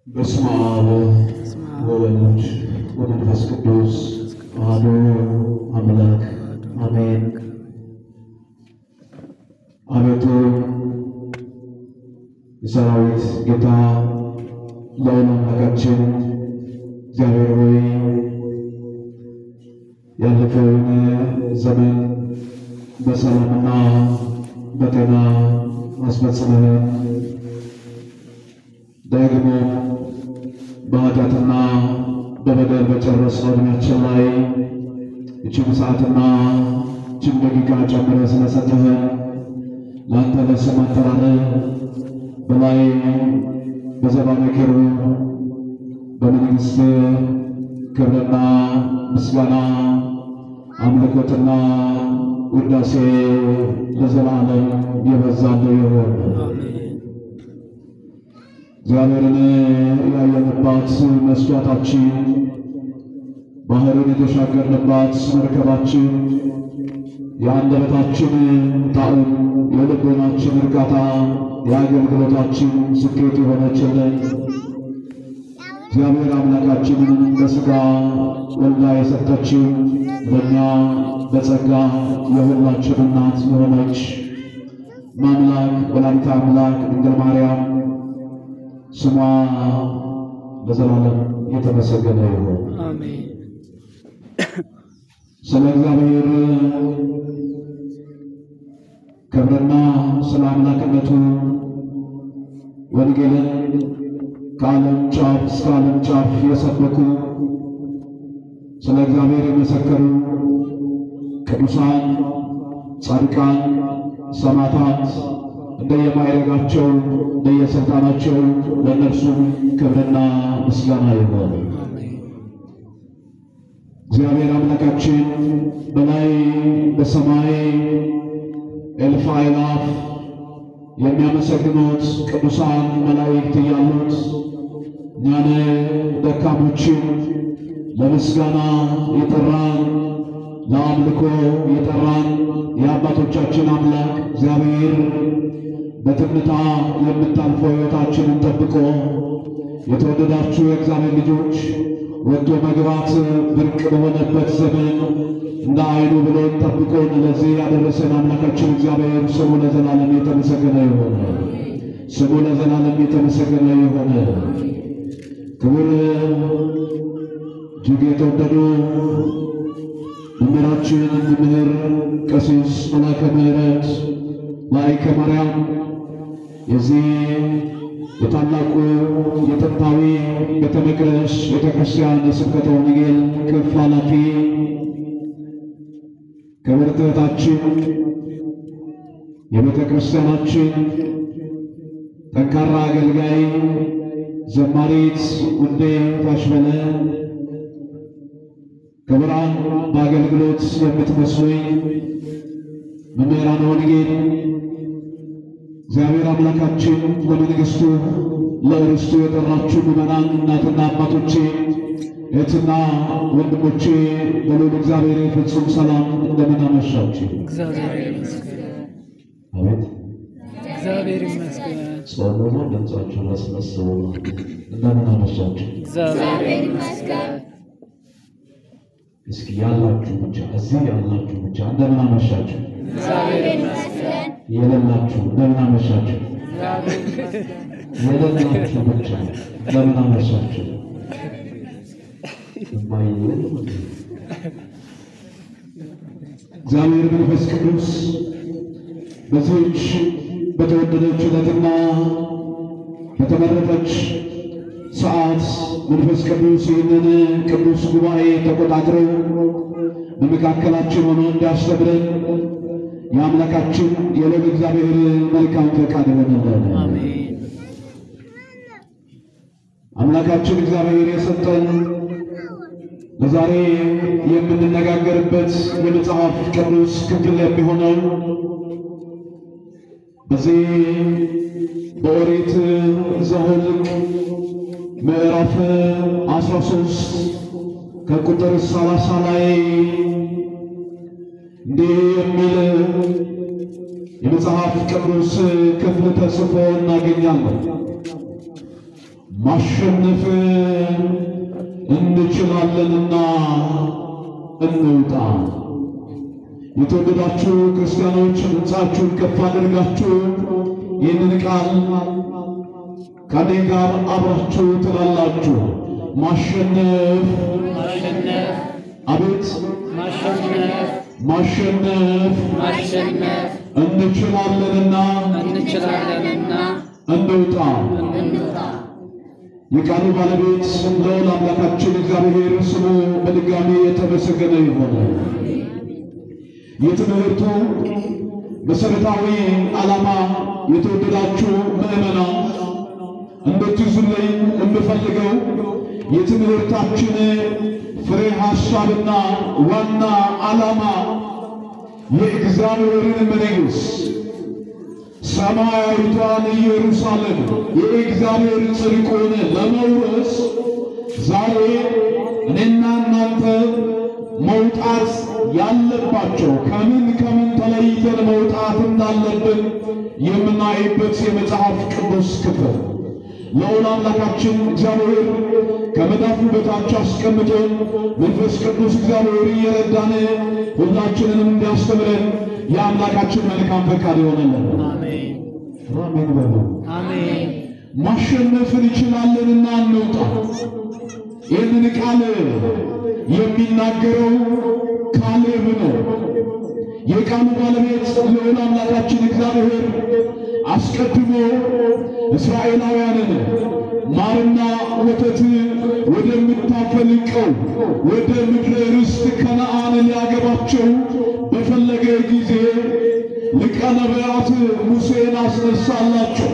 በስመ አብ ወወልድ ወመንፈስ ቅዱስ አሐዱ አምላክ አሜን። አቤቱ የሰራዊት ጌታ ልዑል አምላካችን እግዚአብሔር ሆይ ያለፈውን ዘመን በሰላምና በጤና አስፈጽመን ደግሞ በኃጢአትና በበደል በጨረስነው ዕድሜያችን ላይ ይችን ሰዓትና ይችን ደቂቃ ጨምረህ ስለሰጠህን ለአንተ ለስም አጠራርህ በላይ በዘባነ ኪሩብ በመንግሥት ክብርና ምስጋና አምልኮትና ውዳሴ ለዘላለም የበዛልህ ይሁን። እግዚአብሔርን ያየንባት መስዋዕታችን ባህርን የተሻገርንባት መርከባችን የአንደበታችን ጣዕም የልቦናችን እርካታ የአገልግሎታችን ስኬት የሆነችልን እግዚአብሔር አምላካችንን በሥጋ ወልዳ የሰጠችው ለእኛ በጸጋ የሁላችን እናት የሆነች ማምላክ ወላዲተ አምላክ ድንግል ማርያም ስሟ ለዘላለም የተመሰገነ ይሁን። አሜን። ስለ እግዚአብሔር ክብርና ስለ አምላክነቱ ወንጌልን ከዓለም ጫፍ እስከ ዓለም ጫፍ የሰበኩ ስለ እግዚአብሔር የመሰከሩ ቅዱሳን፣ ጻድቃን፣ ሰማዕታት እንደየማይረጋቸው እንደየሥልጣናቸው ለእነርሱም ክብርና ምስጋና ይሆን። እግዚአብሔር አምላካችን በላይ በሰማይ እልፍ አእላፍ የሚያመሰግኑት ቅዱሳን መላእክት እያሉት እኛን ደካሞችን ለምስጋና የጠራን ለአምልኮ የጠራን የአባቶቻችን አምላክ እግዚአብሔር በትምታ የምታልፈው ሕይወታችንን ጠብቆ የተወደዳችሁ የእግዚአብሔር ልጆች ወጥቶ መግባት ብርቅ በሆነበት ዘመን እንደ ዓይኑ ብሎን ጠብቆን ለዚህ ያደረሰን አምላካችን እግዚአብሔር ስሙ ለዘላለም የተመሰገነ የሆነ ስሙ ለዘላለም የተመሰገነ የሆነ ክቡር እጅግ የተወደዱ መምህራችን መምህር ቀሲስ መላከ ምሕረት ላይከ ማርያም የዚህ የታላቁ የጥንታዊ ቤተ መቅደስ ቤተ ክርስቲያን የስብከተ ወንጌል ክፍል ኃላፊ ክብርት እህታችን የቤተ ክርስቲያናችን ጠንካራ አገልጋይ ዘማሪት ውዴ ታሽበለ ክቡራን በአገልግሎት የምትመስሉኝ መምህራን ወንጌል እግዚአብሔር አምላካችን ለመንግሥቱ ለርስቱ የጠራችሁ ምዕመናን እናትና አባቶቼ፣ እህትና ወንድሞቼ በልዑል እግዚአብሔር ፍጹም ሰላም እንደምን አመሻችሁ? እግዚአብሔር ይመስገን። አቤት እግዚአብሔር ይመስገን። ጾሙ ነው። ድምፃችሁ አስመስሉ። እንደምን አመሻችሁ? እግዚአብሔር ይመስገን። እስኪ ያላችሁ ብቻ እዚህ ያላችሁ ብቻ እንደምን አመሻችሁ? እግዚአብሔር ይመስገን። የሌላችሁ እንደምን አመሻችሁ? እግዚአብሔር ይመስገን። የሌላችሁ ብቻ እንደምን አመሻችሁ? የማይል እግዚአብሔር መንፈስ ቅዱስ በዚህች በተወደደች ዕለትና በተመረጠች ሰዓት መንፈስ ቅዱስ ይህንን ቅዱስ ጉባኤ ተቆጣጥረው በመካከላችን ሆኖ እንዲያስተምረን የአምላካችን የልዑል እግዚአብሔር መልካም ፈቃድ ይሆንልን። አሜን። አምላካችን እግዚአብሔር የሰጠን ለዛሬ የምንነጋገርበት የመጽሐፍ ቅዱስ ክፍል የሚሆነው በዚህ በኦሪት ዘኍልቍ ምዕራፍ 13 ከቁጥር 30 ላይ እንዲህ የሚል የመጽሐፍ ቅዱስ ክፍል ተጽፎ እናገኛለን። ማሸነፍ እንችላለንና እንውጣ። የተወደዳችሁ ክርስቲያኖች ድምፃችሁን ከፍ አድርጋችሁ ይህንን ቃል ከኔ ጋር አብራችሁ ትላላችሁ። ማሸነፍ ማሸነፍ አቤት ማሸነፍ ማሸነፍ ማሸነፍ እንችላለንና እንችላለንና እንውጣ። እንውጣ። የቃሉ ባለቤት ልዑል አምላካችን እግዚአብሔር ስሙ በድጋሚ የተመሰገነ ይሆነ። የትምህርቱ መሠረታዊ ዓላማ የተወደዳችሁ ምዕመናን እንድትይዙልኝ የምፈልገው የትምህርታችን ፍሬ ሐሳብና ዋና ዓላማ የእግዚአብሔርን መንግሥት ሰማያዊቷን ኢየሩሳሌም የእግዚአብሔር ጽድቁን ለመውረስ ዛሬ እኔና እናንተ መውጣት ያለባቸው ከምን ከምን ተለይተን መውጣት እንዳለብን የምናይበት የመጽሐፍ ቅዱስ ክፍል ልዑል አምላካችን እግዚአብሔር ከመዳፉ በታች አስቀምጦን መንፈስ ቅዱስ እግዚአብሔር እየረዳን ሁላችንንም እንዲያስተምረን የአምላካችን መልካም ፈቃድ ይሆነልን። አሜን አሜን በሉ። አሜን ማሸነፍ እንችላለንና እንውጣ። ይህንን ቃል የሚናገረው ካሌብ ነው። የቃሉ ባለቤት ልዑል አምላካችን እግዚአብሔር አስቀድሞ እስራኤላውያንን ማርና ወተት ወደምታፈልቀው ወደ ምድረ ርስት ከነዓን ሊያገባቸው በፈለገ ጊዜ ሊቀ ነቢያት ሙሴን አስነሳላቸው።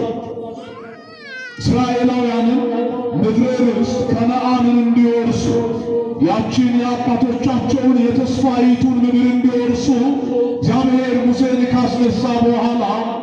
እስራኤላውያንን ምድረ ርስት ከነዓንን እንዲወርሱ ያችን የአባቶቻቸውን የተስፋይቱን ምድር እንዲወርሱ እግዚአብሔር ሙሴን ካስነሳ በኋላ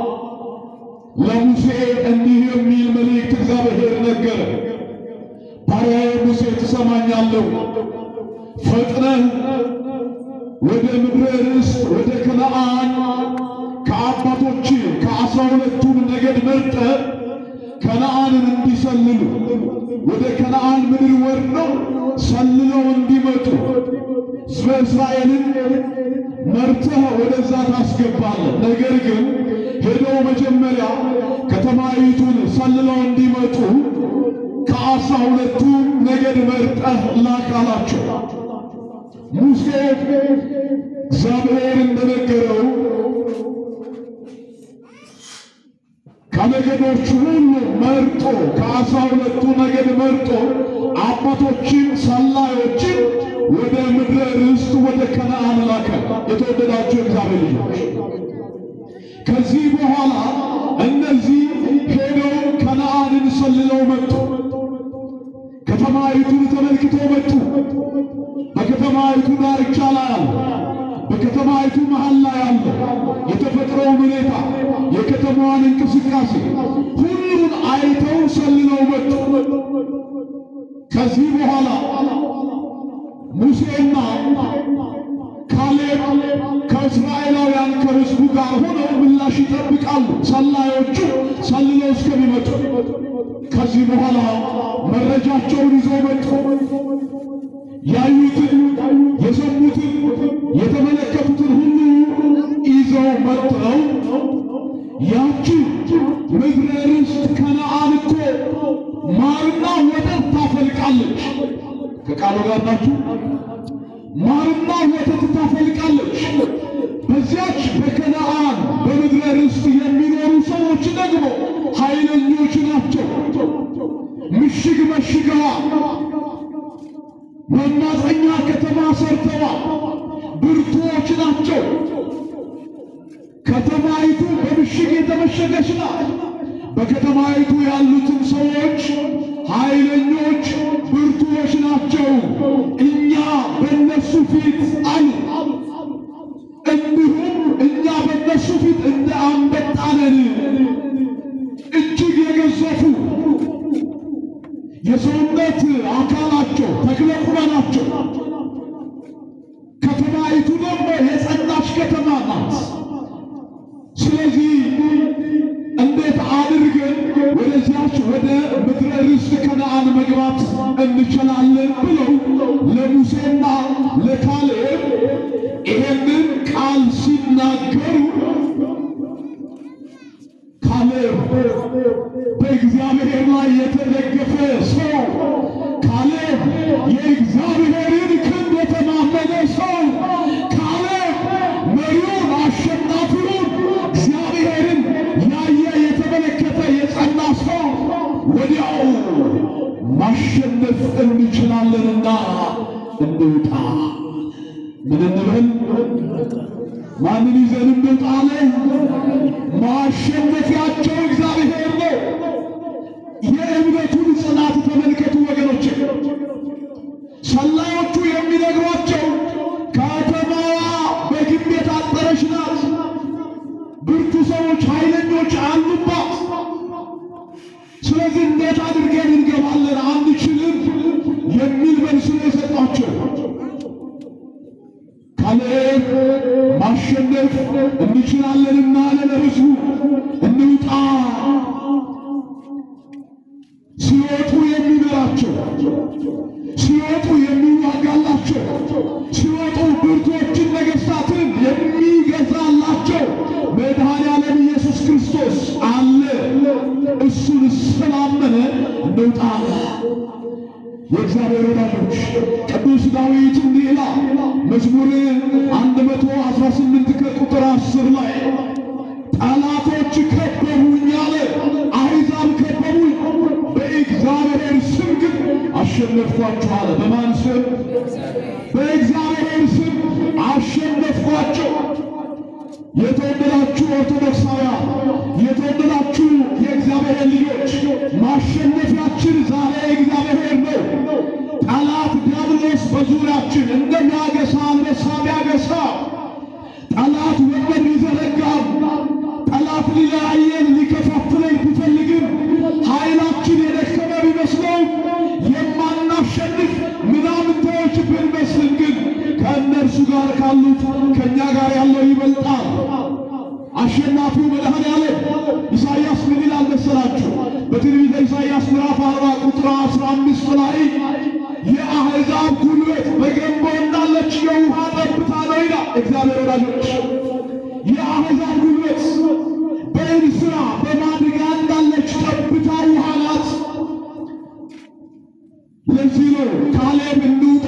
ለሙሴ እንዲህ የሚል መልእክት እግዚአብሔር ነገረ። ባሪያዬ ሙሴ ትሰማኛለህ? ፈጥነህ ወደ ምድረ ርስት ወደ ከነዓን ከአባቶች ከአስራ ሁለቱን ነገድ መርጠህ ከነዓንን እንዲሰልሉ ወደ ከነዓን ምድር ወርደው ሰልለው እንዲመጡ ሕዝበ እስራኤልን መርተህ ወደዛ ታስገባለህ። ነገር ግን ሄደው መጀመሪያ ከተማይቱን ሰልለው እንዲመጡ ከአስራ ሁለቱ ነገድ መርጠህ ላክ አላቸው። ሙሴ እግዚአብሔር እንደነገረው ከነገዶቹ ሁሉ መርጦ ከአስራ ሁለቱ ነገድ መርጦ አባቶችን ሰላዮችን ወደ ምድረ ርስት ወደ ከነዓን ላከ። የተወደዳችሁ እግዚአብሔር ልጆች ከዚህ በኋላ እነዚህ ሄደው ከነዓንን ሰልለው መጡ። ከተማይቱን ተመልክተው መጡ። በከተማይቱ ዳርቻ ላይ አለ። በከተማይቱ መሃል ላይ አለ። የተፈጥሮውን ሁኔታ፣ የከተማዋን እንቅስቃሴ ሁሉን አይተው ሰልለው መጡ። ከዚህ በኋላ ሙሴና ካሌብ ከእስራኤላውያን ከሕዝቡ ጋር ሆነው ምላሽ ይጠብቃሉ። ሰላዮቹ ሰልለው እስከሚመጡ ከዚህ በኋላ መረጃቸውን ይዘው መጡ። ያዩትን፣ የሰሙትን፣ የተመለከቱትን ሁሉ ይዘው መጥተው ያቺ ምድረ ርስት ከነዓን እኮ ማርና ወተት ታፈልቃለች። ከቃሉ ጋር ናችሁ? ማርና ወተት ታፈልቃለች። በዚያች በከነዓን በምድረ ርስት የሚኖሩ ሰዎች ደግሞ ኃይለኞች ናቸው። ምሽግ መሽገዋል። መማፀኛ ከተማ ሰርተዋል። ብርቱዎች ናቸው። ከተማይቱ በምሽግ የተመሸገች ናት። በከተማይቱ ያሉትን ሰዎች ኃይለኞች ብርቱዎች ናቸው። እኛ በእነሱ ፊት አሉ። እንዲሁም እኛ በእነሱ ፊት እንደ አንበጣ ነን። እጅግ የገዘፉ የሰውነት አካላቸው ተክለ ቁመናቸው ከተማይቱ ደግሞ የጸናች ከተማ ናት። ስለዚህ እንዴት አድርገን ወደዚያች ወደ ምድረ ርስት ከነ መግባት እንችላለን ብለው ለሙሴና ለካሌብ ይሄንን ቃል ሲናገሩ ካሌብ በእግዚአብሔር ላይ የተደገፈ ሰው፣ ካሌብ የእግዚአብሔርን ክንድ የተማመነ ሰው፣ ካሌብ መሪውን አሸናፊውን እግዚአብሔርን ያየ የተመለከተ የጸና ሰው ወዲያው ማሸነፍ እንችላለንና እንውጣ። ምን እንበል? ማንን ይዘን እንውጣ አለ? ማሸነፊያቸው እግዚአብሔር ነው። የእምነቱን ጽናት ተመልከቱ ወገኖች። ሰላዮቹ የሚነግሯቸው ከተማዋ በግንብ የታጠረች ናት፣ ብርቱ ሰዎች፣ ኃይለኞች አሉባት። ስለዚህ እንዴት አድርገን እንገባለን? አንችልም የሚል መልስ ነው የሰጧቸው። ካሌብ ማሸነፍ እንችላለንና አለ ለሕዝቡ እንውጣ። ሲወጡ የሚመራቸው፣ ሲወጡ የሚዋጋላቸው፣ ሲወጡ ብርቶችን ነገሥታትን የሚገዛላቸው መድኃኔዓለም ኢየሱስ ክርስቶስ አለ። እሱን ስላመነ እንውጣ። የእግዚአብሔር ወዳጆች ቅዱስ ዳዊት እንዲህ ይላል መዝሙር 118 ከቁጥር 10 ላይ ጠላቶች ከበቡኝ አለ፣ አሕዛብ ከበቡኝ፣ በእግዚአብሔር ስም ግን አሸነፍኳቸው አለ። በማን ስም? በእግዚአብሔር ስም አሸነፍኳቸው። የተወደዳችሁ ኦርቶዶክሳውያን፣ የተወደዳችሁ የእግዚአብሔር ልጆች ማሸነፊያችን ዛሬ እግዚአብሔር ነው። ጠላት ዲያብሎስ በዙሪያችን እንደሚያገሳ አንበሳ ቢያገሳ ጠላት ወጥመድ ቢዘረጋም ጠላት ሊለያየን ሊከፋፍለን ቢፈልግም ኃይላችን የደከመ ቢመስለውም የማናሸንፍ ምናምንቴዎች ብንመስልም ግን ከእነርሱ ጋር ካሉት ከእኛ ጋር ያለው ይበልጣል። አሸናፊው መድኃኔዓለም ኢሳይያስ ምን ይላል መሰላችሁ? በትንቢተ ኢሳይያስ ምዕራፍ አርባ ቁጥር አስራ አምስት ላይ የአሕዛብ ጉልበት በገንቦ እንዳለች የውሃ ጠብታ ነው ይላል እግዚአብሔር። ወዳጆች የአሕዛብ ጉልበት በእንስራ በማድጋ እንዳለች ጠብታ ውሃ ናት። ለዚህ ነው ካሌብ እንውጣ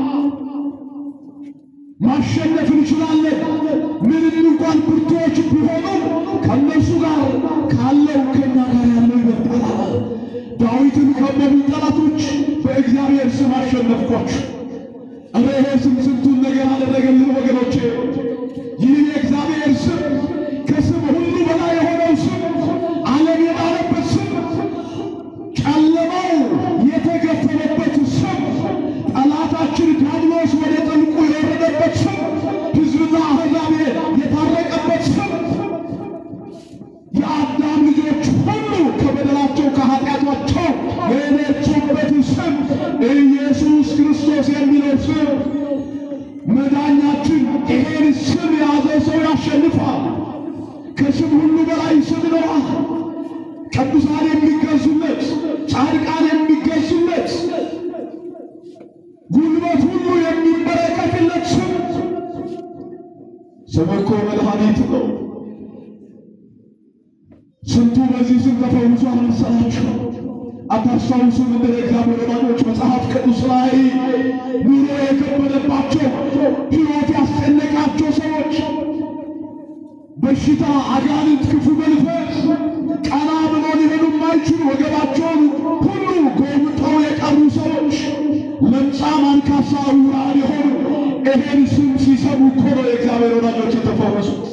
ማሸነፍ እንችላለን። ምንም እንኳን ብርቱዎች ቢሆኑ ከእነሱ ጋር ካለው ከኛ ጋር ያለው ይበልጣል። ዳዊትን ከበቡ ጠላቶች በእግዚአብሔር ስም አሸነፍኳችሁ። እረ ይሄ ስም ስንቱን ነገር አደረገልን ወገኖቼ። ይህ የእግዚአብሔር ስም ከስም ሁሉ በላይ የሆነው ስም፣ ዓለም የዳነበት ስም፣ ጨለማው የተገፈለበት ስም፣ ጠላታችን ዲያብሎስ ወደ ጥልቁ የወረደበት ስም፣ ሕዝብና አሕዛብ የታረቀበት ስም፣ የአዳም ልጆች ሁሉ ከበደላቸው ከኃጢአታቸው የነጹበት ስም ኢየሱስ ክርስቶስ የሚለው ስም መዳኛችን። ይሄን ስም የያዘ ሰው ያሸንፋል። ከስም ሁሉ በላይ ስም ነዋ። ቅዱሳን የሚገዙለት፣ ጻድቃን የሚገዙለት፣ ጉልበት ሁሉ የሚመለከትለት ስም ስም እኮ መድኃኒት ነው። ስንቱ በዚህ ስም ተፈውሷል መሰላችሁ? አታስታውሱም? እንደ እግዚአብሔር ወዳጆች መጽሐፍ ቅዱስ ላይ ኑሮ የከበደባቸው ሕይወት ያስጨነቃቸው ሰዎች በሽታ፣ አጋንንት፣ ክፉ መንፈስ ቀና ብሎ ሊሄዱ የማይችሉ ወገባቸውን ሁሉ ጎብጠው የቀሩ ሰዎች ለምጻም፣ አንካሳ፣ ዕውራን የሆኑ ይሄን ስም ሲሰሙ እኮ ነው የእግዚአብሔር ወዳጆች የተፈወሱት።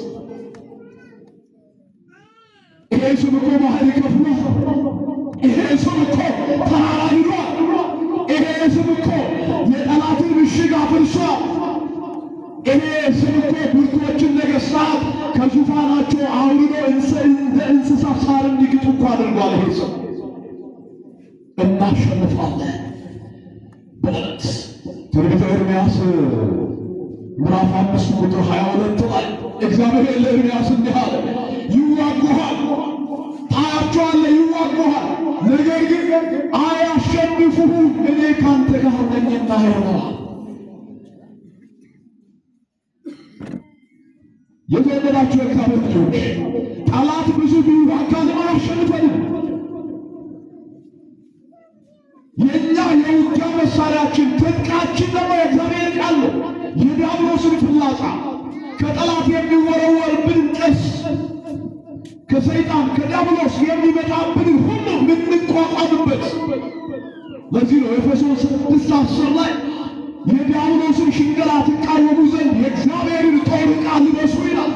ይሄ ስም እኮ ባህር ከፍሏል። ይሄ ስም እኮ ተራራ ንዷል። ይሄ ስም እኮ የጠላትን ምሽግ አፍርሷል። ይሄ ስም እኮ ብርቶችን ነገሥታት ከዙፋናቸው አውርዶ እንደ እንስሳ ሳር እንዲግጡ እኮ አድርጓል። ይሄ ስም እናሸንፋለን በለት ትንቢተ ኤርምያስ ምዕራፍ አምስት ቁጥር ሀያ ሁለት ላይ እግዚአብሔር ለኤርምያስ እንዲህ አለ፣ ይዋጉሃል፣ ታያቸዋለህ፣ ይዋጉሃል፣ ነገር ግን አያሸንፉ አትፍሩ፣ እኔ ካንተ ጋር ነኝና ይሆናል። የተወደዳችሁ የእግዚአብሔር ልጆች ጠላት ብዙ ቢዋጋንም አያሸንፈንም። የእኛ የውጊያ መሳሪያችን ትጥቃችን ደግሞ የእግዚአብሔር ቃል ነው። የዲያብሎስን ፍላጻ ከጠላት የሚወረወርብን ቀስ ከሰይጣን ከዲያብሎስ የሚመጣብን ሁሉ የምንቋቋምበት ለዚህ ነው ኤፌሶን ስድስት አስር ላይ የዲያብሎስን ሽንገላ ትቃወሙ ዘንድ የእግዚአብሔርን ጦር ዕቃ ልበሱ ይላል።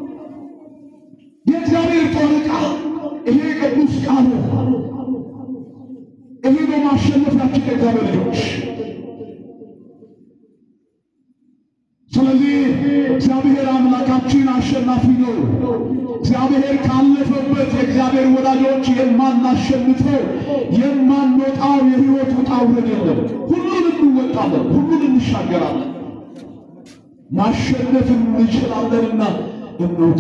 የእግዚአብሔር ጦር ዕቃ ይሄ ቅዱስ ቃሉ ይሄ ነው ማሸነፊያችን የእግዚአብሔር ልጆች። ስለዚህ እግዚአብሔር አምላካችን አሸናፊ ነው። እግዚአብሔር ካለፈበት የእግዚአብሔር ወዳጆች የማናሸንፈው የማንወጣው የሕይወት ውጣ ውረድ የለም። ሁሉን እንወጣለን፣ ሁሉን እንሻገራለን። ማሸነፍ እንችላለንና እንውጣ።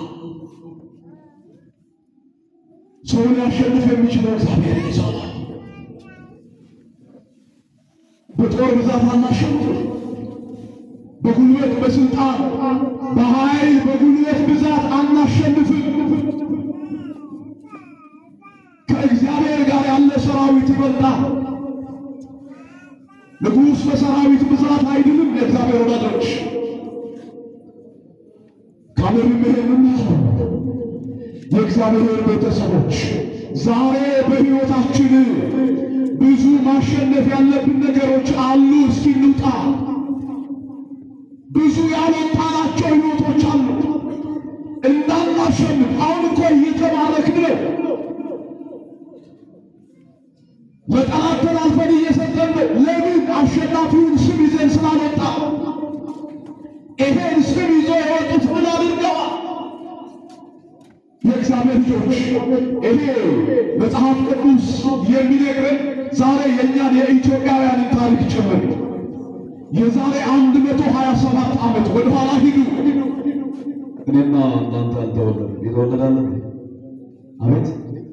ሰውን ሊያሸንፍ የሚችለው እግዚአብሔር ይዘዋል። በጦር ብዛት አናሸንፍ በጉልበት በስልጣን በኃይል በጉልበት ብዛት አናሸንፍም። ከእግዚአብሔር ጋር ያለ ሰራዊት ይበልጣል። ንጉሥ በሰራዊት ብዛት አይድንም። የእግዚአብሔር ወዳጆች ካለንም ይሄንን ያለው የእግዚአብሔር ቤተሰቦች ዛሬ በሕይወታችን ብዙ ማሸነፍ ያለብን ነገሮች አሉ። እስኪ እንውጣ። ብዙ ያልወጣናቸው ሕይወቶች አሉ። እንዳናሸንፍ አሁን እኮ እየተባረክን ነው። ለጠላት ተላልፈን እየሰጠን ነው። ለምን? አሸናፊውን ስም ይዘን ስላልወጣ። ይሄን ስም ይዞ የወጡት ምን አድርገዋል? የእግዚአብሔር ልጆች ይሄ መጽሐፍ ቅዱስ የሚነግረን ዛሬ የእኛን የኢትዮጵያውያንን ታሪክ ጭምር የዛሬ አንድ መቶ ሀያ ሰባት ዓመት ወደ ኋላ ሂዱ። እኔና እናንተ አልተወለድም። የተወለዳለን አቤት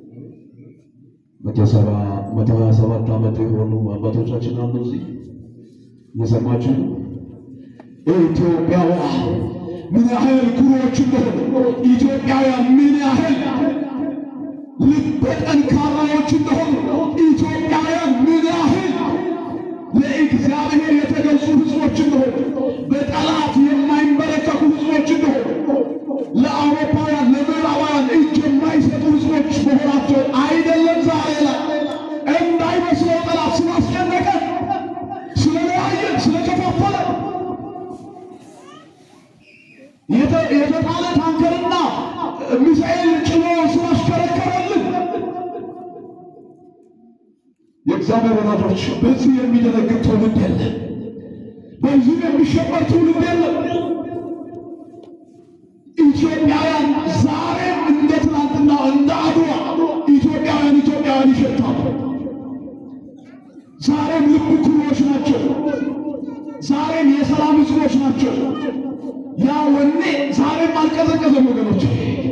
መቶ ሰባ መቶ ሀያ ሰባት ዓመት የሆኑ አባቶቻችን አሉ እዚህ እየሰማችሁ ነው። ኢትዮጵያውያን ምን ያህል ኩሮዎች እንደሆኑ፣ ኢትዮጵያውያን ምን ያህል ልበ ጠንካራዎች እንደሆኑ፣ ኢትዮጵያውያን ምን ያህል ለእግዚአብሔር የተገዙ ሕዝቦች እንደሆኑ፣ በጠላት የማይንበረከኩ ሕዝቦች እንደሆኑ፣ ለአውሮፓውያን ለምዕራባውያን እጅ የማይሰጡ ሕዝቦች መሆናቸው አይደለም ዛሬ ላይ እንዳይመስለው ጠላት ስላስጨነቀ፣ ስለለያየን፣ ስለከፋፈለ የተ- የተጣለ ታንከርና ሚሳኤል ጭኖ ስላሽከረከረልን የእግዚአብሔር ወዳጆች በዚህ የሚደነግጥ ትውልድ የለም። በዚህ የሚሸበር ትውልድ የለም። ኢትዮጵያውያን ዛሬም እንደ ትናንትና እንደ አድዋ ኢትዮጵያውያን ኢትዮጵያውያን ይሸታሉ። ዛሬም ልብ ኩሮች ናቸው። ዛሬም የሰላም ሕዝቦች ናቸው። ያ ወኔ ዛሬም አልቀዘቀዘም ወገኖች።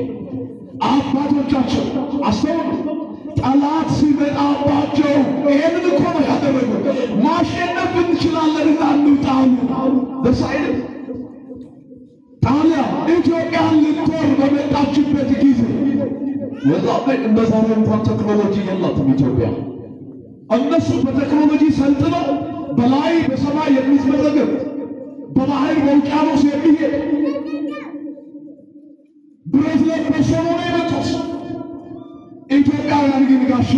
አባቶቻቸው አስተውሉ። ጠላት ሲመጣባቸው ይሄንን እኮ ነው ያደረጉት። ማሸነፍ እንችላለን እና እንውጣሉ። ደስ አይልም? ጣሊያን ኢትዮጵያን ልትወር በመጣችበት ጊዜ የዛኔ እንደ ዛሬ እንኳን ቴክኖሎጂ የላትም ኢትዮጵያ። እነሱ በቴክኖሎጂ ሰልጥነው በላይ በሰማይ የሚዝመዘገብ በባህር በውቅያኖስ የሚሄድ ብረት ለበስ ሆነው ነው የመጡት። ኢትዮጵያውያን ግን ጋሻ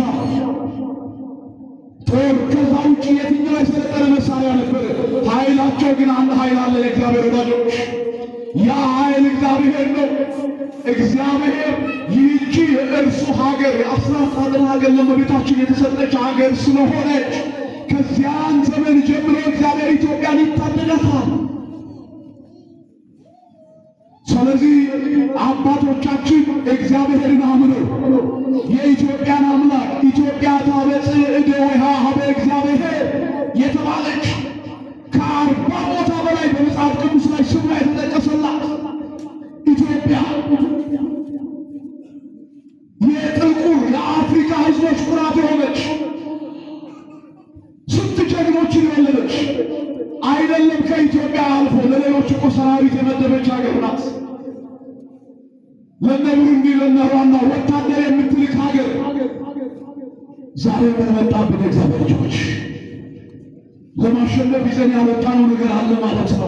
ጦር፣ ከዛ ውጭ የትኛው የሰለጠነ መሳሪያ ነበር? ኃይላቸው ግን አንድ ኃይል አለ። የእግዚአብሔር ወዳጆች፣ ያ ኃይል እግዚአብሔር ነው። እግዚአብሔር ይህቺ የእርሱ ሀገር የአስራት ሀገር ሀገር ለመቤታችን የተሰጠች ሀገር ስለሆነች ከዚያን ዘመን ጀምሮ እግዚአብሔር ኢትዮጵያን ይታደጋታል። ስለዚህ አባቶቻችን እግዚአብሔርን አምነው የኢትዮጵያን አምላክ ኢትዮጵያ ታበጽሕ እደዊሃ ኀበ እግዚአብሔር የተባለች ከአርባ ቦታ በላይ በመጽሐፍ ቅዱስ ላይ ስሟ የተጠቀሰላት ኢትዮጵያ የጥቁር የአፍሪካ ሕዝቦች ኩራት የሆነች አይደለም ከኢትዮጵያ አልፎ ለሌሎች እኮ ሰራዊት የመደበች ሀገር ናት። ለነ ቡሩንዲ ለነ ሩዋንዳ ወታደር የምትልክ ሀገር ዛሬ ምን መጣብን? እግዚአብሔር ልጆች ለማሸነፍ ይዘን ያወጣነው ነገር አለ ማለት ነው።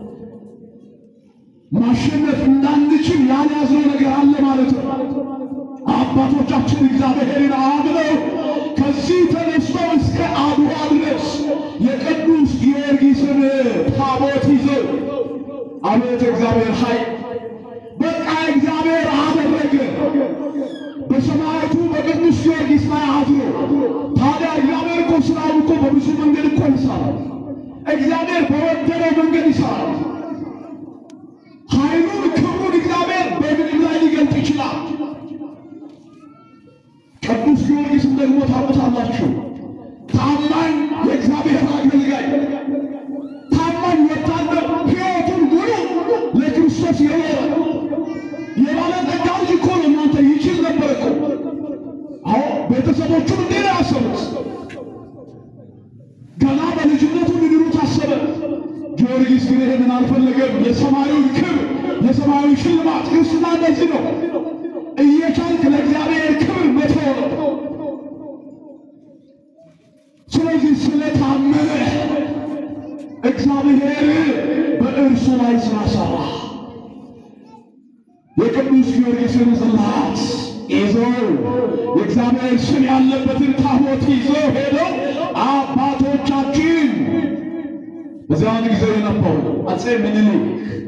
ማሸነፍ እንዳንችል ያልያዝነው ነገር አለ ማለት ነው። አባቶቻችን እግዚአብሔርን አምነው ከዚህ ተነስተው እስከ አድዋ ድረስ የቅዱስ ጊዮርጊስን ታቦት ይዘው አቤት እግዚአብሔር ኃይል በቃ እግዚአብሔር አደረገ። በሰማያቱ በቅዱስ ጊዮርጊስ ላይ አድሮ ታዲያ እግዚአብሔር እኮ ስራውን እኮ በብዙ መንገድ እኮ ይሰራል። እግዚአብሔር በወደደው መንገድ ይሰራል። ኃይሉን ክብሩን እግዚአብሔር በምድር ላይ ሊገልጥ ይችላል። ቅዱስ ጊዮርጊስን ደግሞ ታውቁታላችሁ። ታማኝ የእግዚአብሔር አገልጋይ፣ ታማኝ ወታደር፣ ሕይወቱን ሙሉ ለክርስቶስ የኖረ የባለጠጋ ልጅ እኮ ነው። እናንተ ይችል ነበር እኮ። አዎ ቤተሰቦቹን እንዴ ነው ያሰቡት? ገና በልጅነቱ ሊድኑት አሰበ። ጊዮርጊስ ግን ይህንን አልፈለገም። የሰማዩን ክብር የሰማያዊ ሽልማት ክርስትና እንደዚህ ነው። እየቻልክ ለእግዚአብሔር ክብር መተው ነው። ስለዚህ ስለታመነ እግዚአብሔር በእርሱ ላይ ስራ ሰራ። የቅዱስ ጊዮርጊስን ጽላት ይዘው የእግዚአብሔር ስም ያለበትን ታቦት ይዘው ሄደው አባቶቻችን በዚያን ጊዜ የነበሩ አፄ ምኒልክ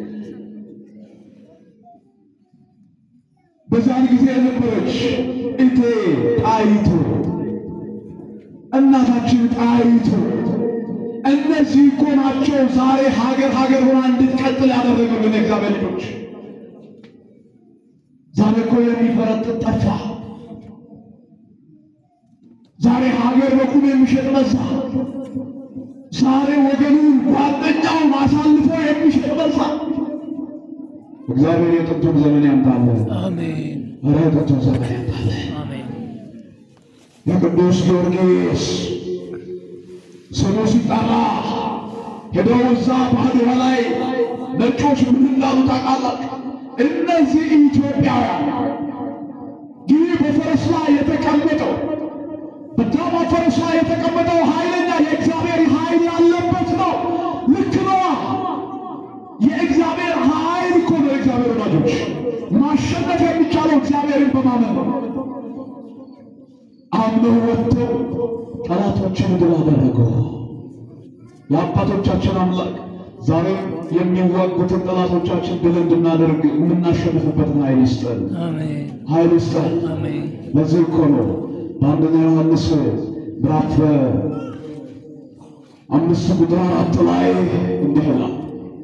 በዚያን ጊዜ የነበረች እቴ ጣይቱ እናታችን ጣይቱ እነዚህ እኮ ናቸው ዛሬ ሀገር ሀገር ሆና እንድትቀጥል ያደረጉልን የእግዚአብሔር ልጆች። ዛሬ እኮ የሚፈረጥጥ ጠፋ። ዛሬ ሀገር በቁም የሚሸጥ በዛ። ዛሬ ወገኑን ጓደኛውን አሳልፎ የሚሸጥ በዛ። እግዚአብሔር የጥንቱን ዘመን ያምጣልን። አሜን ኧረ የጥንቱን ዘመን ያምጣልን። አሜን የቅዱስ ጊዮርጊስ ስሙ ሲጠራ ሄደው እዛ በአድዋ ላይ ነጮች ምን እንዳሉ ታውቃላችሁ? እነዚህ ኢትዮጵያውያን ይህ በፈረስ ላይ የተቀመጠው በዳማ ፈረስ ላይ የተቀመጠው ኃይለኛ የእግዚአብሔር ኃይል ያለበት ነው። ልክ ነዋ። የእግዚአብሔር ኃይል እኮ ነው። የእግዚአብሔር ወዳጆች ማሸነፍ የሚቻለው እግዚአብሔርን በማመን ነው። አምነው ወጥተው ጠላቶችን ድል አደረጉ። የአባቶቻችን አምላክ ዛሬ የሚዋጉትን ጠላቶቻችን ድል እንድናደርግ የምናሸንፍበትን ኃይል ይስጠን፣ አሜን ኃይል ይስጠን። አሜን ለዚህ እኮ ነው በአንደኛ ዮሐንስ ምዕራፍ አምስት ቁጥር አራት ላይ እንዲህ ይላል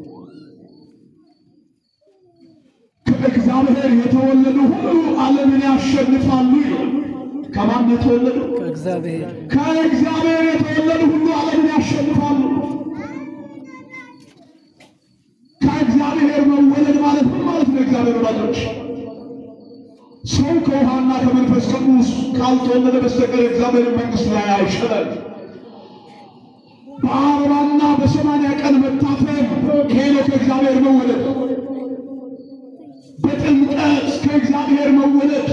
ከእግዚአብሔር የተወለዱ ሁሉ ዓለምን ያሸንፋሉ ይላል። ከማን የተወለዱ? ከእግዚአብሔር ከእግዚአብሔር የተወለዱ ሁሉ ዓለምን ያሸንፋሉ። ከእግዚአብሔር መወለድ ማለት ምን ማለት ነው? እግዚአብሔር ወዳጆች ሰው ከውሃና ከመንፈስ ቅዱስ ካልተወለደ በስተቀር እግዚአብሔር መንግሥት ላይ አይሸለም። በአርባና በሰማንያ ቀን መታተም ይሄ ነው ከእግዚአብሔር መወለድ። በጥምቀት ከእግዚአብሔር መወለድ።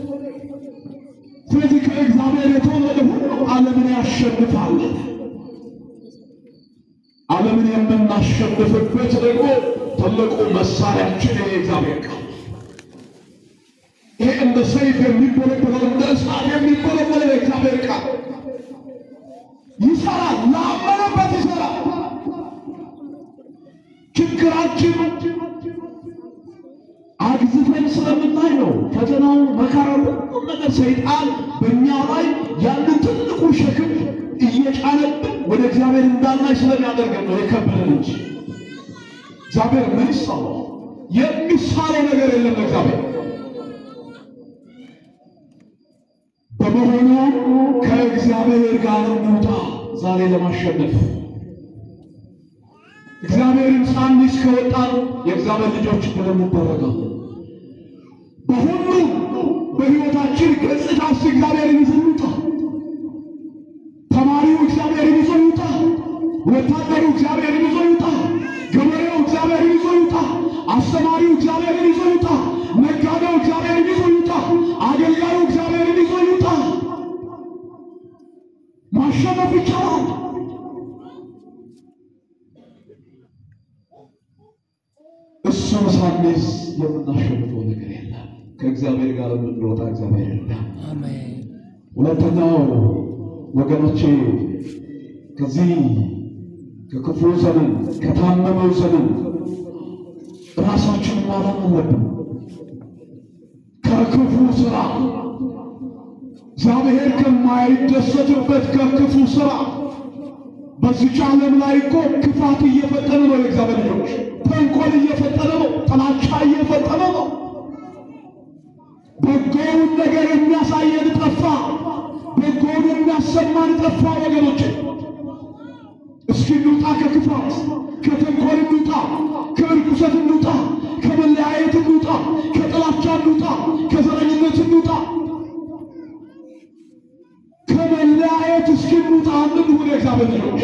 ስለዚህ ከእግዚአብሔር የተወለደ ሁሉ ዓለምን ያሸንፋል። ዓለምን የምናሸንፍበት ደግሞ ትልቁ መሳሪያችን ይሄ እግዚአብሔር ቃል ይሄ እንደ ሰይፍ የሚቦለበለው እንደ እሳት የሚቦለበለው የእግዚአብሔር ቃል ይሰራል። ላመነበት ይሰራል። ችግራችን አግዝፈን ስለምናይ ነው። ፈተናው፣ መከራው፣ ሁሉም ነገር ሰይጣን በእኛ ላይ ያሉ ትልቁ ሸክም እየጫነብን ወደ እግዚአብሔር እንዳናይ ስለሚያደርገን ነው የከበደን እንጂ እግዚአብሔር ምን ይሳነዋል? የሚሳነው ነገር የለም እግዚአብሔር በመሆኑ ከእግዚአብሔር ጋር እንውጣ ዛሬ ለማሸነፍ እግዚአብሔርን ሳንይዝ ከወጣን የእግዚአብሔር ልጆች ብለን እንደረጋለን። በሁሉም በሕይወታችን ገጽታ ውስጥ እግዚአብሔርን ይዘን እንውጣ። ተማሪው እግዚአብሔርን ይዞ ይውጣ። ወታደሩ እግዚአብሔርን ይዞ ይውጣ። ማሸነፍ ይቻላል። እሱን ሳንይዝ የምናሸንፈው ነገር የለም። ከእግዚአብሔር ጋር የምንወጣ እግዚአብሔር የለም። አሜን። ሁለተኛው ወገኖቼ ከዚህ ከክፉ ዘመን ከታመመው ዘመን ራሳችን ማዳን አለብን። ከክፉ ስራ እግዚአብሔር ከማይደሰትበት ከክፉ ስራ በዚች ዓለም ላይ እኮ ክፋት እየፈጠነ ነው። የእግዚአብሔር ልጆች ተንኮል እየፈጠነ ነው። ጥላቻ እየፈጠነ ነው። በጎውን ነገር የሚያሳየን ጠፋ። በጎውን የሚያሰማን ጠፋ። ወገኖች እስኪ እንውጣ፣ ከክፋት ከተንኮል እንውጣ፣ ከርኩሰት እንውጣ፣ ከመለያየት እንውጣ፣ ከጥላቻ እንውጣ፣ ከዘረኝነት እንውጣ፣ ከመለያየት እስኪ እንውጣ። እንሁን የእግዚአብሔር ልጆች።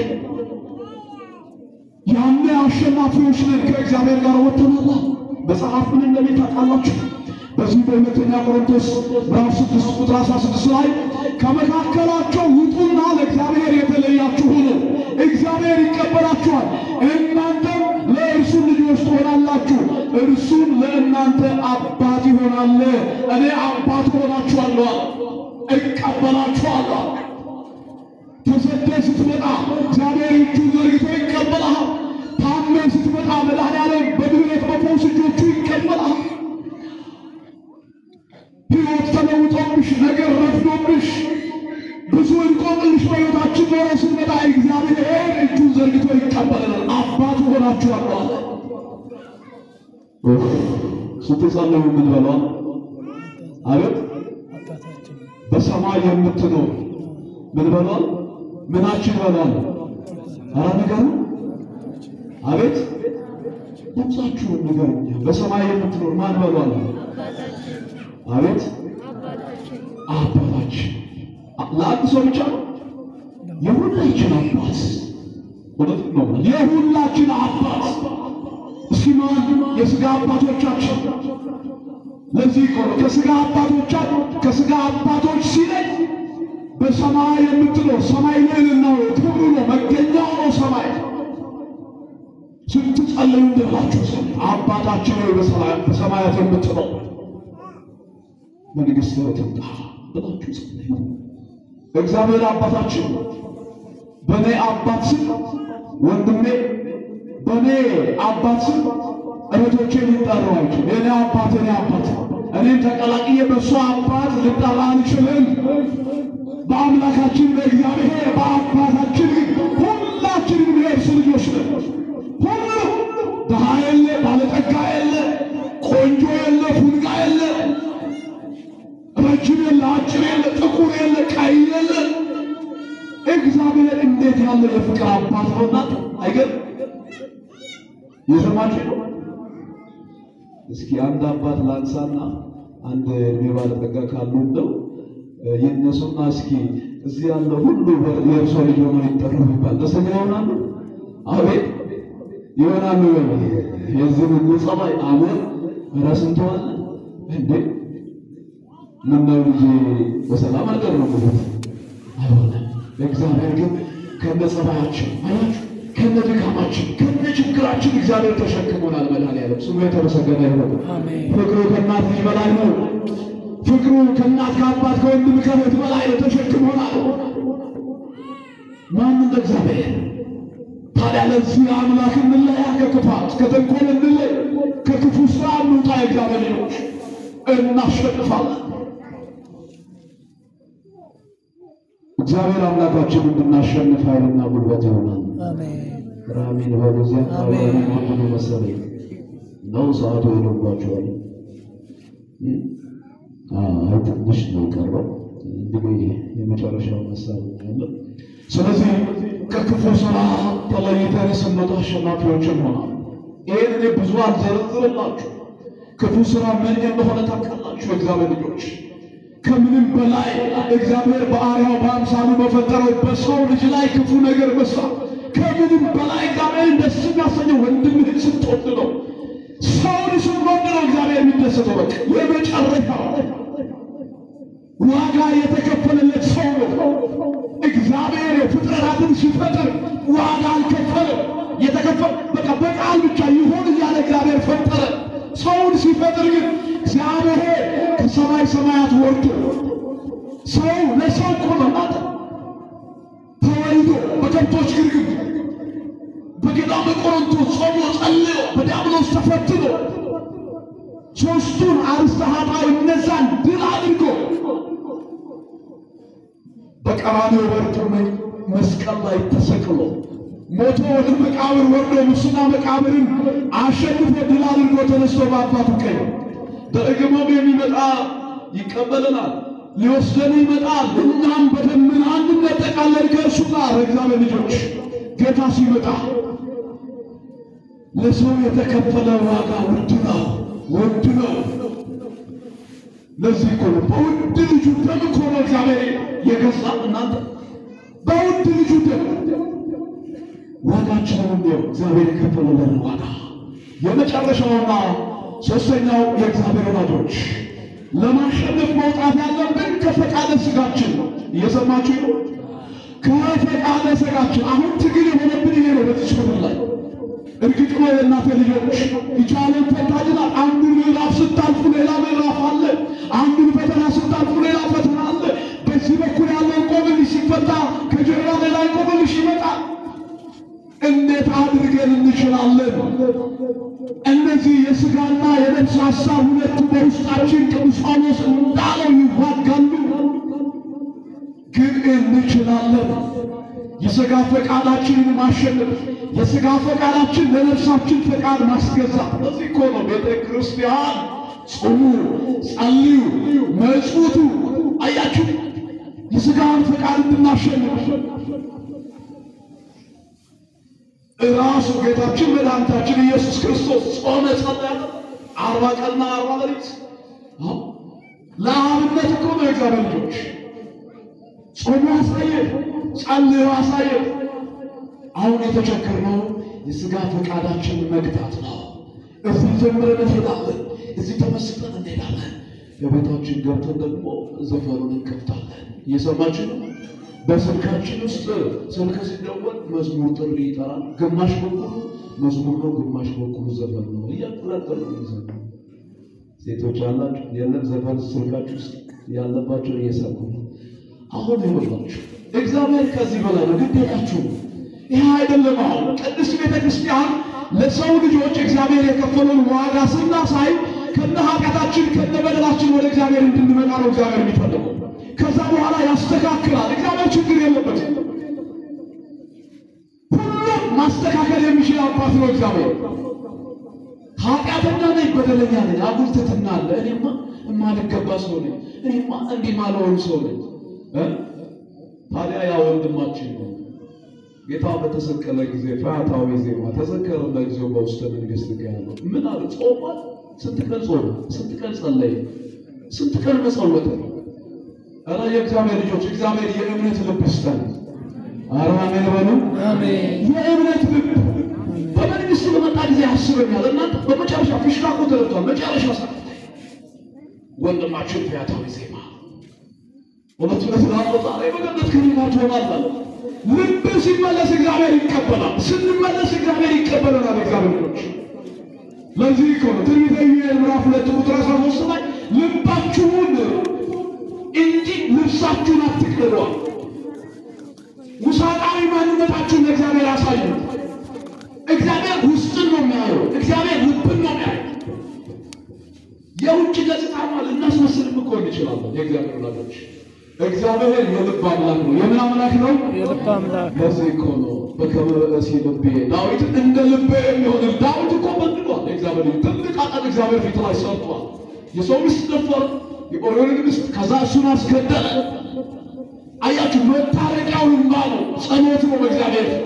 ያኔ አሸናፊዎች ነን። ከእግዚአብሔር ጋር ወጥተናል። መጽሐፍ ምን እንደሚል ታውቃላችሁ? በዚህ በሁለተኛ ቆሮንቶስ ምዕራፍ ስድስት ቁጥር አስራ ስድስት ላይ ከመካከላቸው ውጡና ለእግዚአብሔር የተለያችሁ ሁኑ፣ እግዚአብሔር ይቀበላችኋል፣ እናንተም ለእርሱ ልጆች ትሆናላችሁ፣ እርሱም ለእናንተ አባት ይሆናል። እኔ አባት ሆናችኋለሁ፣ እቀበላችኋለሁ። ተሰደህ ስትመጣ እግዚአብሔር እጁን ዘርግቶ ይቀበልሃል። ታመህ ስትመጣ መድኃኔዓለም በምህረት በፈውስ እጆቹ ይቀበልሃል። ሕይወት ተለውጦብሽ ነገር ረፍዶብሽ ብዙ እንቆቅልሽ በሕይወታችን ኖሮ ስንመጣ እግዚአብሔር እጁን ዘርግቶ ይቀበለናል። አባት ሆናችኋለሁ አለ። ስትጸልዩ ምን በሏል? አቤት አባታችን በሰማይ የምትኖር ምን በሏል? ምናችን በሏል? ኧረ ንገሩ። አቤት ድምፃችሁን ንገሩኛ። በሰማይ የምትኖር ማን በሏል? አቤት አባታችን። ለአንድ ሰው ብቻ ነው? የሁላችን አባት እውነት ነው። የሁላችን አባት እስኪ ማን የሥጋ አባቶቻችን ለዚህ እኮ ነው ከሥጋ አባቶቻችን ከሥጋ አባቶች ሲለይ በሰማይ የምትኖር ሰማይ ልዕልና ነው፣ ክብሩ ነው፣ መገኛው ነው ሰማይ። ስትጸልዩ እንደላችሁ ጸልዩ። አባታችን ሆይ በሰማያ- በሰማያት የምትኖር መንግሥትህ ትምጣ ብላችሁ ጸልዩ። እግዚአብሔር አባታችን በእኔ አባት ስም ወንድሜ በእኔ አባት ስም እህቶቼ ሊጠሩ አይችልም። የእኔ አባት የኔ አባት እኔም ተቀላቅዬ በእሱ አባት ልጠራ አልችልም። በአምላካችን በእግዚአብሔር በአባታችን ግን ሁላችንም የእርሱ ልጆች ነን። ሁሉ ድሃ የለ፣ ባለጠጋ የለ፣ ቆንጆ የለ፣ ፉንጋ የለ፣ ረጅም የለ፣ አጭር የለ፣ ጥቁር የለ፣ ቀይ የለ። እግዚአብሔር እንዴት ያለ የፍቅር አባት ነው! እናት አይገርም? የሰማችሁ ነው? እስኪ አንድ አባት ላንሳና አንድ እድሜ ባለጠጋ ካሉ እንደው ይነሱና እስኪ እዚህ ያለ ሁሉ የእርሶ ልጅ ሆኖ ይጠሩ ይባል ደስተኛ ይሆናሉ? አቤት ይሆናሉ። የዚህ ሁሉ ጸባይ አሞር ረስንተዋል እንዴ? ምነው ልጄ በሰላም አልቀር ነው ሙሉት አይሆንም። እግዚአብሔር ግን ከነ ጸባያችን አያችሁ፣ ከነ ድካማችን ከነ ችግራችን እግዚአብሔር ተሸክሞናል። መድኃኒዓለም ስሙ የተመሰገነ ይሁን። አሜን። ፍቅሩ ከእናት ልጅ በላይ ነው። ፍቅሩ ከእናት ከአባት ከወንድም ከእህት በላይ ነው። ተሸክሞናል። ማን እንደ እግዚአብሔር? ታዲያ ለዚህ አምላክ እንለያ፣ ከክፋት ከተንኮል እንለይ፣ ከክፉ ስራ እንውጣ። የእግዚአብሔር ልጆች እናሸንፋለን። እግዚአብሔር አምላካችን እንድናሸንፍ ኃይልና ጉልበት ይሆናል። አሜን። ራሚን በሉዚያ አሜን። አሜን ወንድሙ መሰለኝ ነው ሰዓቱ ሄዶባቸዋል። አይ ትንሽ ነው የቀረው። እንግዲህ የመጨረሻው መሳብ ያለ ስለዚህ ከክፉ ስራ ተለይተን ስንወጣ አሸናፊዎች እንሆናል። ይህን እኔ ብዙ አልዘረዝርላችሁ። ክፉ ስራ ምን እንደሆነ ታውቃላችሁ። እግዚአብሔር ልጆች ከምንም በላይ እግዚአብሔር በአርአያው በአምሳሉ በፈጠረው በሰው ልጅ ላይ ክፉ ነገር መስራት ከምንም በላይ እግዚአብሔርን ደስ የሚያሰኘው ወንድምህን ስትወድ ነው። ሰውን ስትወድ ነው እግዚአብሔር የሚደሰተው። በቃ የመጨረሻው ዋጋ የተከፈለለት ሰው ነው። እግዚአብሔር የፍጥረት በቃ በቃል ብቻ ይሆን እያለ እግዚአብሔር ፈጠረ። ሰውን ሲፈጥር ግን እግዚአብሔር ከሰማይ ሰማያት ወርዶ ሰው ለሰው እኮ ነው ማለት ተወልዶ በከብቶች ግርግም በገዳመ ቆሮንቶስ ጾሞ ጸልዮ በዲያብሎስ ተፈትኖ ሦስቱን አርእስተ ኃጣውእ እነዛን ድል አድርጎ በቀራንዮ ወርዶ መስቀል ላይ ተሰቅሎ ሞቶ ወደ መቃብር ወርዶ ሙስና መቃብርን አሸንፎ ድል አድርጎ ተነስቶ በአባቱ ቀኝ በእግሞም የሚመጣ ይቀበለናል፣ ሊወስደን ይመጣል። እኛም በደመና እንነጠቃለን ከእርሱ ጋር። እግዚአብሔር ልጆች ጌታ ሲመጣ ለሰው የተከፈለ ዋጋ ውድ ነው፣ ውድ ነው። ለዚህ እኮ ነው በውድ ልጁ ደም እኮ ነው እግዚአብሔር የገዛ እናንተ በውድ ልጁ ደም ዋጋችንን እንዲው እግዚአብሔር የከፈለልን ዋጋ የመጨረሻውና ሶስተኛው የእግዚአብሔር ወዳጆች ለማሸነፍ መውጣት ያለብን ከፈቃደ ስጋችን ነው። እየሰማችሁ ነው? ከፈቃደ ስጋችን አሁን ትግል የሆነብን ይሄ ነው። በዚህ ምድር ላይ እርግጥ ነው የእናቴ ልጆች ይቻለን ፈታጅናል። አንዱን ምዕራፍ ስታልፉ ሌላ ምዕራፍ አለ። አንዱን ፈተና ስታልፉ ሌላ ፈተና አለ። በዚህ በኩል ያለው ቆብልሽ ሲፈታ ከጀርባ ሌላ ቆብልሽ ይመጣል። እንዴት አድርገን እንችላለን? እነዚህ የሥጋና የነፍስ ሐሳብ ሁለቱ በውስጣችን ቅዱስ ጳውሎስ እንዳለው ይዋጋሉ፣ ግን እንችላለን። የሥጋ ፈቃዳችንን ማሸነፍ፣ የሥጋ ፈቃዳችን ለነፍሳችን ፈቃድ ማስገዛት። ለዚህ እኮ ነው ቤተ ክርስቲያን ጹሙ፣ ጸልዩ፣ መጽውቱ። አያችሁ የሥጋን ፈቃድ እንድናሸንፍ ራሱ ጌታችን መድኃኒታችን ኢየሱስ ክርስቶስ ጾመ ጸለየ አርባ ቀንና አርባ ሌሊት። ለአብነት እኮ ነው የእግዚአብሔር ልጆች ጾሙ አሳየ፣ ጸልዮ አሳየ። አሁን የተቸገርነው የሥጋ ፈቃዳችን መግታት ነው። እዚህ ጀምረን እንሄዳለን፣ እዚህ ተመስጠን እንሄዳለን። በቤታችን ገብተን ደግሞ ዘፈኑን እንከፍታለን። እየሰማችን ነው። በስልካችን ውስጥ ስልክ ሲደወል መዝሙር ጥሪ ይጠራል። ግማሽ በኩሉ መዝሙር ነው፣ ግማሽ በኩሉ ዘፈን ነው። እያቀላቀሉ ነው ዘፈን። ሴቶች ያላችሁ የለም ዘፈን ስልካችሁ ውስጥ ያለባቸው እየሰሩ ነው። አሁን ይሆናችሁ እግዚአብሔር ከዚህ በላይ ነው። ግዴታችሁ ይህ አይደለም። አሁን ቅድስት ቤተ ክርስቲያን ለሰው ልጆች እግዚአብሔር የከፈለውን ዋጋ ስናሳይ ከነ ኃጢአታችን ከነ በደላችን ወደ እግዚአብሔር እንድንመጣ ነው እግዚአብሔር የሚፈልገው። ከዛ በኋላ ያስተካክላል። እግዚአብሔር ችግር የለበትም። ሁሉም ማስተካከል የሚችል አባት ነው እግዚአብሔር። ኃጢአተኛ ነኝ፣ በደለኛ ነኝ፣ አጉል ትሕትና አለ። እኔማ የማልገባ ሰው ነኝ፣ እኔማ እንዲህ ማልሆን ሰው ነኝ። እ ታዲያ ያ ወንድማችን ነው ጌታ በተሰቀለ ጊዜ ፈያታዊ ዜማ ተዘከረ ለጊዜው በውስተ መንግሥት ያለው ምን አለ? ጾሟል። ስንት ቀን ጾመ? ስንት ቀን ጸለየ? ስንት ቀን መጸወተ? ኧረ የእግዚአብሔር ልጆች እግዚአብሔር የእምነት ልብ ይስጠን። ኧረ አሜን በሉ። አሜን። የእምነት ልብ በመንግስቱ በመጣ ጊዜ ያስበኛል። እናንተ በመጨረሻ ፊሽካ እኮ ተለብቷል። መጨረሻ ሰዓት ላይ ወንድማችን ፈያታዊ ዜማ እውነት እውነት እላለሁ ዛሬ በገነት ከእኔ ጋር ትሆናለህ። ልብ ሲመለስ እግዚአብሔር ይቀበላል። ስንመለስ እግዚአብሔር ይቀበለናል። እግዚአብሔር ልጆች ለዚህ እኮ ነው ትንቢተ ኢዩኤል ምዕራፍ ሁለት ቁጥር አስራ ሦስት ላይ ልባችሁን እንጂ ልብሳችሁን አትቅደዷል። ውሳጣዊ ማንነታችሁን ለእግዚአብሔር ያሳዩ። እግዚአብሔር ውስጥን ነው የሚያየው። እግዚአብሔር ልብን ነው የሚያየው። የውጭ ገጽታ ማለት እናስመስልም እኮ እንችላለን። የእግዚአብሔር ወላጆች እግዚአብሔር የልብ አምላክ ነው። የምን አምላክ ነው? የልብ አምላክ ለዚህ እኮ ነው በከመ ብእሲ ልቤ ዳዊት እንደ ልቤ የሚሆን ዳዊት እኮ በድሏል። የእግዚአብሔር ልጅ ትልቅ ኃጢአት እግዚአብሔር ፊት ላይ ሰርቷል። የሰው ሚስት ደፈረ፣ የኦሪዮንን ሚስት ከዛ እሱን አስገደለ። አያችሁ፣ መታረቂያው እንባ ነው፣ ጸሎት ነው በእግዚአብሔር ፊት።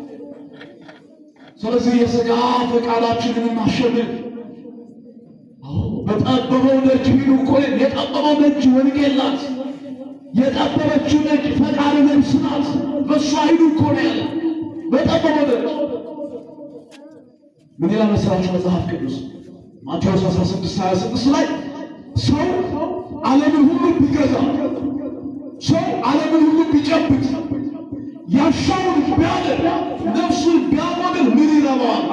ስለዚህ የሥጋ ፈቃዳችንን ማሸነፍ አዎ፣ በጠበበው ደጅ ሂዱ እኮ የጠበበው ደጅ ወንጌል ናት። የጠበበችው ደጅ ፈቃደ ነፍስ ናት። በእሷ ሂዱ እኮ ነው ያለ። በጠበበው ደጅ ምን ይላል መሰላችሁ መጽሐፍ ቅዱስ ማቴዎስ 16 26 ላይ ሰው ዓለምን ሁሉ ቢገዛ ሰው ዓለምን ሁሉ ቢጨብጥ ያሻውን ቢያደርግ ነፍሱን ቢያጎድል ምን ይረባዋል?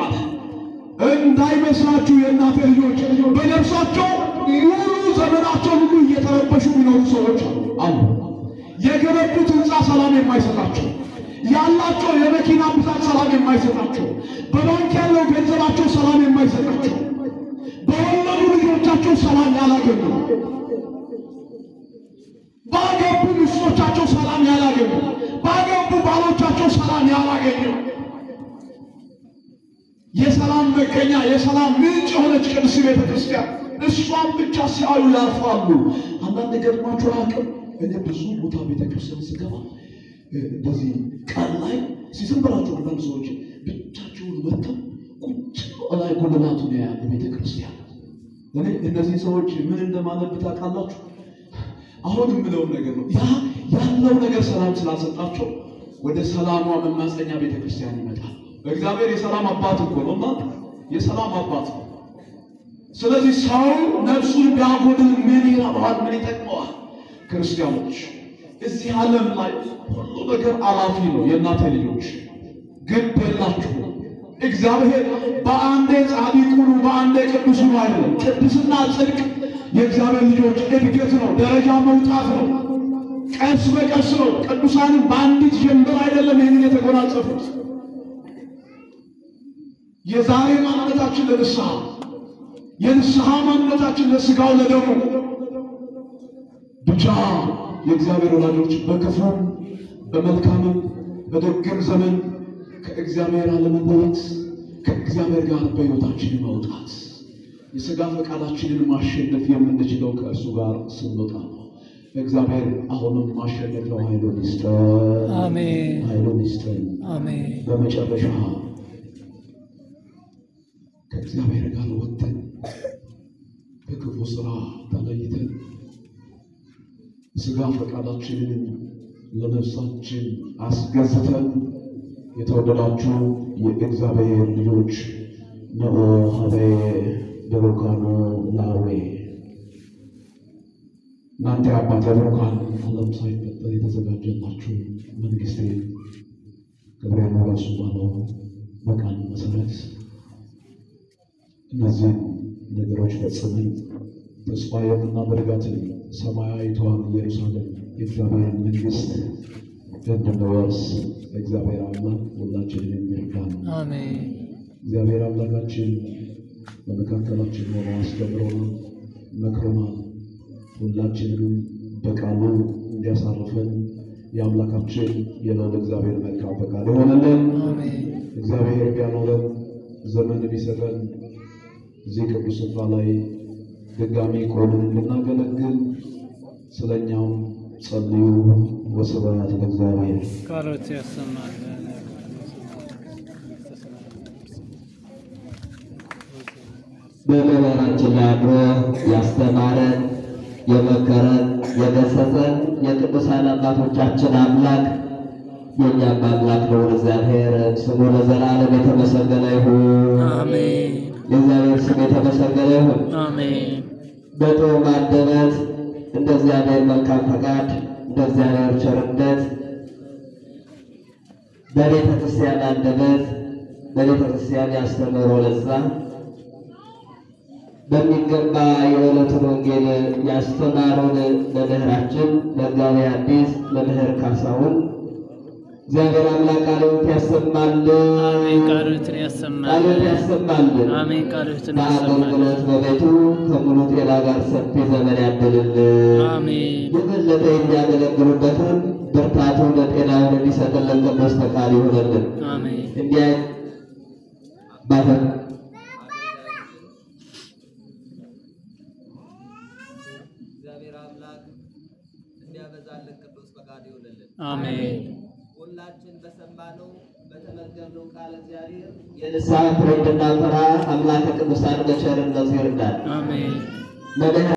እንዳይመስላችሁ የእናቴ ልጆች በነፍሳቸው ሙሉ ዘመናቸው ሁሉ እየተረበሹ የሚኖሩ ሰዎች አሉ። የገነቡት ህንፃ ሰላም የማይሰጣቸው ያላቸው የመኪና ብዛት ሰላም የማይሰጣቸው በባንክ ያለው ገንዘባቸው ሰላም የማይሰጣቸው በወለዱ ልጆቻቸው ሰላም ያላገኙ ባገቡ ሚስቶቻቸው ሰላም ያላገኙ ባገቡ ባሎቻቸው ሰላም ያላገኙ የሰላም መገኛ የሰላም ምንጭ የሆነች ቅድስት ቤተ ክርስቲያን እሷን ብቻ ሲያዩ ያርፋሉ። አንዳንድ ገጥሟቸው አያውቅም? እኔ ብዙ ቦታ ቤተ ክርስቲያን ስገባ እንደዚህ ቀን ላይ ሲዝም ብላቸው አንዳንድ ሰዎች ብቻቸውን መጥተው ቁጭ ላይ ጉልላቱ ነው ያለ ቤተ ክርስቲያን። እኔ እነዚህ ሰዎች ምን እንደማነብ ታውቃላችሁ? አሁን የምለውን ነገር ነው። ያ ያለው ነገር ሰላም ስላልሰጣቸው ወደ ሰላሟ መማፀኛ ቤተ ክርስቲያን ይመጣል። እግዚአብሔር የሰላም አባት እኮ ነው እና የሰላም አባት ነው። ስለዚህ ሰው ነፍሱን ቢያጎድል ምን ይረባዋል? ምን ይጠቅመዋል? ክርስቲያኖች እዚህ ዓለም ላይ ሁሉ ነገር አላፊ ነው። የእናቴ ልጆች ግድ የላችሁ። እግዚአብሔር በአንዴ ጻድቅ ሁኑ፣ በአንዴ ቅዱስ ሁኑ አይደለም። ቅድስና ጽድቅ የእግዚአብሔር ልጆች እድገት ነው፣ ደረጃ መውጣት ነው፣ ቀስ በቀስ ነው። ቅዱሳንም በአንዲት ጀንበር አይደለም ይህንን የተጎናጸፉት። የዛሬ ማንነታችን ለንስሐ የንስሐ ማንነታችን ለስጋው ለደሙ ብቻ የእግዚአብሔር ወላጆች በክፉም በመልካምም በደግም ዘመን ከእግዚአብሔር አለመለየት ከእግዚአብሔር ጋር በሕይወታችን መውጣት የሥጋ ፈቃዳችንን ማሸነፍ የምንችለው ከእርሱ ጋር ስንወጣ ነው። እግዚአብሔር አሁንም ማሸነፊያው ኃይሉን ይስጠን፣ አሜን ኃይሉን ይስጠን። አሜን በመጨረሻ ከእግዚአብሔር ጋር ወጥተን ከክፉ ስራ ተለይተን ስጋ ፈቃዳችንን ለነፍሳችን አስገዝተን የተወደዳችሁ የእግዚአብሔር ልጆች ነኦ ሀቤ በሩካኖ ላዌ እናንተ አባተ ብሩካን ዓለም ሳይፈጠር የተዘጋጀላችሁ መንግስቴ ክብሬን ወረሱ ባለው በቃል መሰረት እነዚህን ነገሮች ፈጽመን ተስፋ የምናደርጋትን ሰማያዊቷን ኢየሩሳሌም የእግዚአብሔርን መንግስት እንድንወርስ እግዚአብሔር አምላክ ሁላችንን የሚርዳን አሜን እግዚአብሔር አምላካችን በመካከላችን ሆኖ አስተምሮናል፣ መክሮናል። ሁላችንንም በቃሉ እንዲያሳርፈን የአምላካችን የልዑል እግዚአብሔር መልካም ፈቃድ ይሆንልን። አሜን እግዚአብሔር ቢያኖረን ዘመን ቢሰጠን እዚህ ቅዱስ ስፍራ ላይ ድጋሚ ቆምን እንድናገለግል ስለኛው ጸልዩ። ወስብሐት ለእግዚአብሔር። ቃሎት ያሰማል በመምህራችን ላይ አድሮ ያስተማረን የመከረን የገሰጸን የቅዱሳን አባቶቻችን አምላክ የእኛም አምላክ ነው። እግዚአብሔር ስሙ ለዘላለም የተመሰገነ ይሁን። አሜን የእግዚአብሔር ስም የተመሰገነ ይሁን። አሜን በጥዑም አንደበት እንደ እግዚአብሔር መልካም ፈቃድ እንደ እግዚአብሔር ቸርነት በቤተ ክርስቲያን አንደበት በቤተ ክርስቲያን ያስተምሮ ለዛ በሚገባ የዕለቱን ወንጌል ያስተማሩን መምህራችን መጋቤ ሐዲስ መምህር ካሳሁን እግዚአብሔር አምላክ ቃልዎት ያሰማልን፣ አሜን ቃሎትን ያሰማል ቃልዎት ያሰማልን። አሜን ቃሎትን ያሰማል በአገልግሎት በቤቱ ከሙሉ ጤና ጋር ሰፊ ዘመን ያድልልን። አሜን የበለጠ የሚያገለግሉበትን ብርታቱን ለጤናውን እንዲሰጥልን ቅዱስ ፈቃድ ይሆንልን። አሜን እንዲህ ባፈን እግዚአብሔር አምላክ እንዲያበዛልን ቅዱስ ፈቃድ ይሆንልን። አሜን ሁላችን በሰማነው በተመገብነው ቃል እግዚአብሔር የንስሐ ፍሬ እንድናፈራ አምላከ ቅዱሳን በቸርነቱ ይርዳል። አሜን መድኃኔ